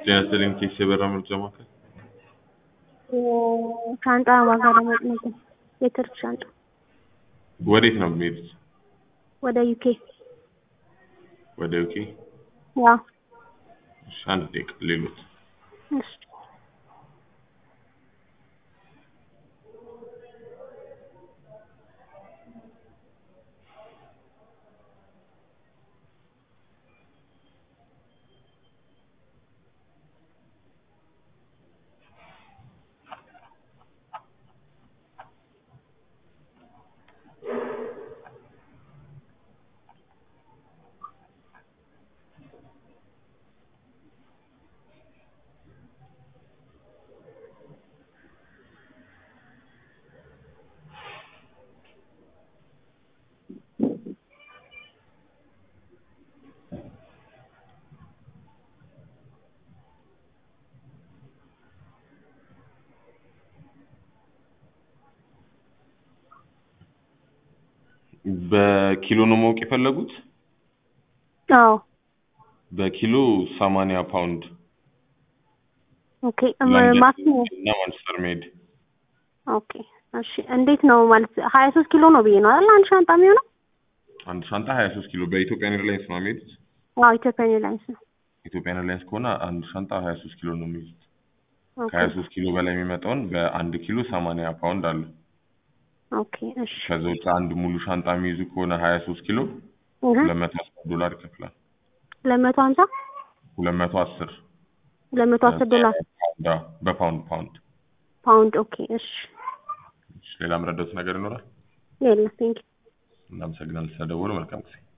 ጤና ይስጥልኝ ቴክስ የበራ ምርጫ ማዕከል ሻንጣ ዋጋ ለማወቅ ነበር። የትርፍ ሻንጣ ወዴት ነው የሚሄዱት? ወደ ዩኬ። ወደ ዩኬ? ያው እሺ አንድ ደቂቃ ሌሎት እሺ በኪሎ ነው ማወቅ የፈለጉት? አዎ በኪሎ ሰማንያ ፓውንድ ኦኬ ማክሲመም እና ማንቸስተር መሄድ ኦኬ እሺ እንዴት ነው ማለት ሀያ ሶስት ኪሎ ነው ብዬ ነው አይደል አንድ ሻንጣ የሚሆነው አንድ ሻንጣ ሀያ ሶስት ኪሎ በኢትዮጵያን ኤርላይንስ ነው የሚሄዱት? አዎ ኢትዮጵያን ኤርላይንስ ነው ኢትዮጵያን ኤርላይንስ ከሆነ አንድ ሻንጣ ሀያ ሶስት ኪሎ ነው የሚይዙት። ኦኬ ከሀያ ሶስት ኪሎ በላይ የሚመጣውን በአንድ ኪሎ ሰማንያ ፓውንድ አለ። ኦኬ እሺ ከዛ ውጭ አንድ ሙሉ ሻንጣ የሚይዙ ከሆነ ሀያ ሶስት ኪሎ እህ ሁለት መቶ አስር ዶላር ይከፍላል። ሁለት መቶ ሀምሳ ሁለት መቶ አስር ሁለት መቶ አስር ዶላር ፓውንድ አዎ፣ በፓውንድ ፓውንድ። ፓውንድ ኦኬ እሺ እሺ፣ ሌላ የምረዳት ነገር ይኖራል? የለም ቴንኪው እናመሰግናለን ስለደወሉ። መልካም ጊዜ